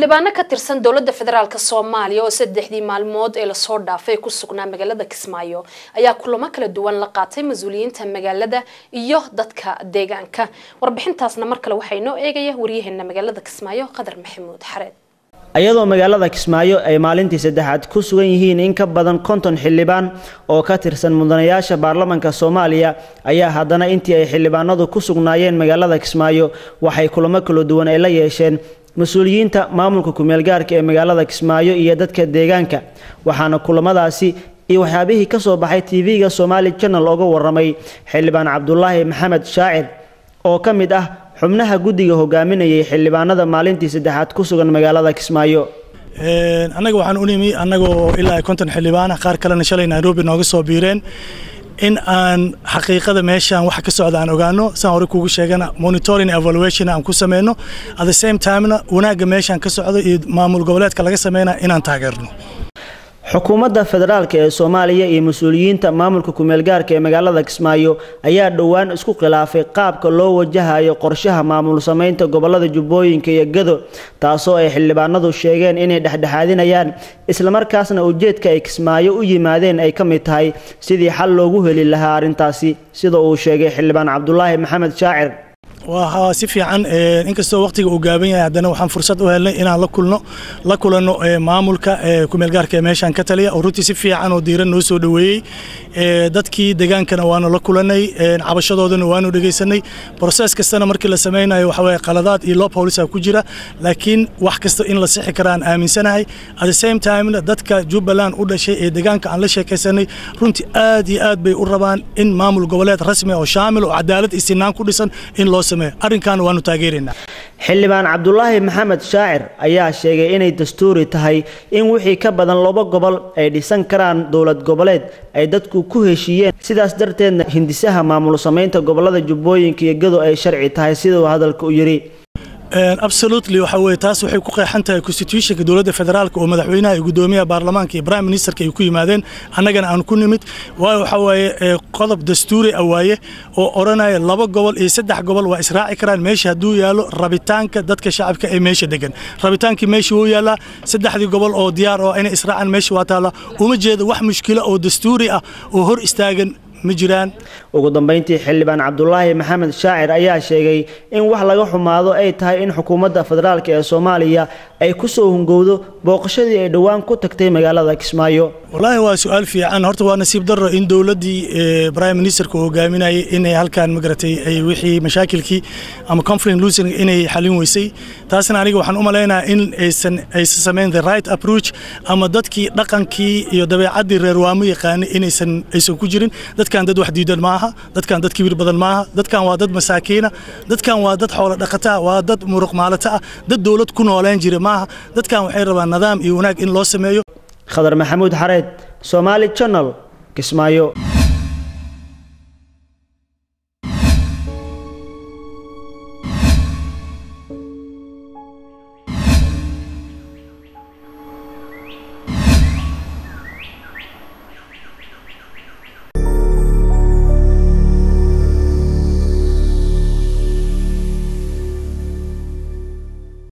xildhibaano ka tirsan dowladda federaalk soomaaliya oo saddexdii maalmood ee lasoo dhaafay ku sugnaa magaalada kismaayo ayaa kulamo kala duwan la qaatay mas-uuliyiinta magaalada iyo dadka deegaanka warbixintaasna mar kale waxaa inoo eegaya waryaheena magaalada kismaayo qadar maxamuud xareed iyadoo magaalada kismaayo ay maalintii saddexaad ku sugan yihiin in ka badan konton xildhibaan oo ka tirsan mudanayaasha baarlamanka soomaaliya ayaa haddana intii ay xildhibaanadu ku sugnaayeen magaalada kismaayo waxay kulamo kala duwan ay la yeesheen mas-uuliyiinta maamulka kumeelgaarka ee magaalada kismaayo iyo dadka deegaanka waxaana kulamadaasi iyo waxyaabihii ka soo baxay tv-ga somaali janal oga waramay xildhibaan cabdulaahi maxamed shaacir oo ka mid ah xubnaha guddiga hogaaminayay xildhibaanada maalintii saddexaad ku sugan magaalada kismaayo annaga waxaan u nimi annagoo ilaa konton xildhibaana qaar kalena shalay nairobi nooga soo biireen in aan xaqiiqada meeshaan waxa ka socda aan ogaano saan hore kugu sheegana monitoring evaluation aan ku sameyno at the same timena wanaagga meeshaan ka socda iyo maamul goboleedka laga sameynaya inaan taageerno xukuumadda federaalk ee soomaaliya iyo mas-uuliyiinta maamulka kumeelgaarka ee magaalada kismaayo ayaa dhowaan isku khilaafay qaabka loo wajahayo qorshaha maamul samaynta gobolada jubbooyinka iyo gado taasoo ay xildhibaanadu sheegeen inay dhexdhexaadinayaan islamarkaasna ujeedka ay kismaayo u yimaadeen ay ka mid tahay sidii xal loogu heli lahaa arrintaasi sida uu sheegay xildhibaan cabdulaahi maxamed shaacir waa si fiican inkastoo waqtiga uu gaaban yahay haddana waxaan fursad u helnay inaan la kulno la kulanno maamulka kumeelgaarka ee meeshaan ka taliya oo runtii si fiican oo diiran noo soo dhoweeyey dadkii degaankana waanu la kulanay cabashadoodana waanu dhegaysanay broses kastana markii la sameynayo waxa weye qaladaad iyo loo polisa ku jira laakiin wax kasta in la sixi kara aan aaminsanahay at the same timena dadka jubbaland u dhashay ee degaanka aan la sheekaysanay runtii aad iyo aad bay u rabaan in maamul goboleed rasmi oo shaamil oo cadaalad iyo sinaan ku dhisan in loo arrinkaana waanu taageeraynaa xildhibaan cabdulaahi maxamed shaacir ayaa sheegay inay dastuuri tahay in wixii ka badan laba gobol ay dhisan karaan dowlad goboleed ay dadku ku heshiiyeen sidaas darteedna hindisaha maamul samaynta gobolada jubbooyinka iyo gado ay sharci tahay siduu hadalka u yidhi absolutely waxa weye taas waxay ku qeexan tahay constitutionka dowladda federaalka oo madaxweynaha iyo guddoomiyaha baarlamaanka iyo prime ministerka ay ku yimaadeen annagana aan ku nimid waayo waxa waaye qodob dastuuri ah waaye oo odhanaya laba gobol iyo saddex gobol waa israaci karaan meesha hadduu yaallo rabitaanka dadka shacabka ee meesha degan rabitaankii meesha wuu yaallaa saddexdii gobol oo diyaar oo inay israacaan meesha waa taalla uma jeedo wax mushkilo oo dastuuri ah oo hor istaagan ma jiraan ugu dambeyntii xildhibaan cabdulaahi maxamed shaacir ayaa sheegay in wax laga xumaado ay tahay in xukuumadda federaalk ee soomaaliya ay ku soo hungowdo booqashadii ay dhowaan ku tagtay magaalada kismaayo wallaahi waa su-aal fiican horta waa nasiib darro in dowladdii prime ministerka uu hogaaminayay inay halkaan magaratay ay wixii mashaakilkii ama conflict losing inay xalin weysay taasna aniga waxaan u malaynayaa in aysan aysan samayn the right approach ama dadkii dhaqankii iyo dabeecaddii reer waamo yaqaanay inaysan aysan ku jirin dadkan dad wax diidan maaha dadkan dad kibir badan maaha dadkan waa dad masaakiina dadkan waa dad xoolo dhaqata waa dad muruq maalata ah dad dowlad ku noolaan jira maaha dadkan waxay rabaan nidaam iyo wanaag in loo sameeyo khadar maxamuud xareed somaali janal kismaayo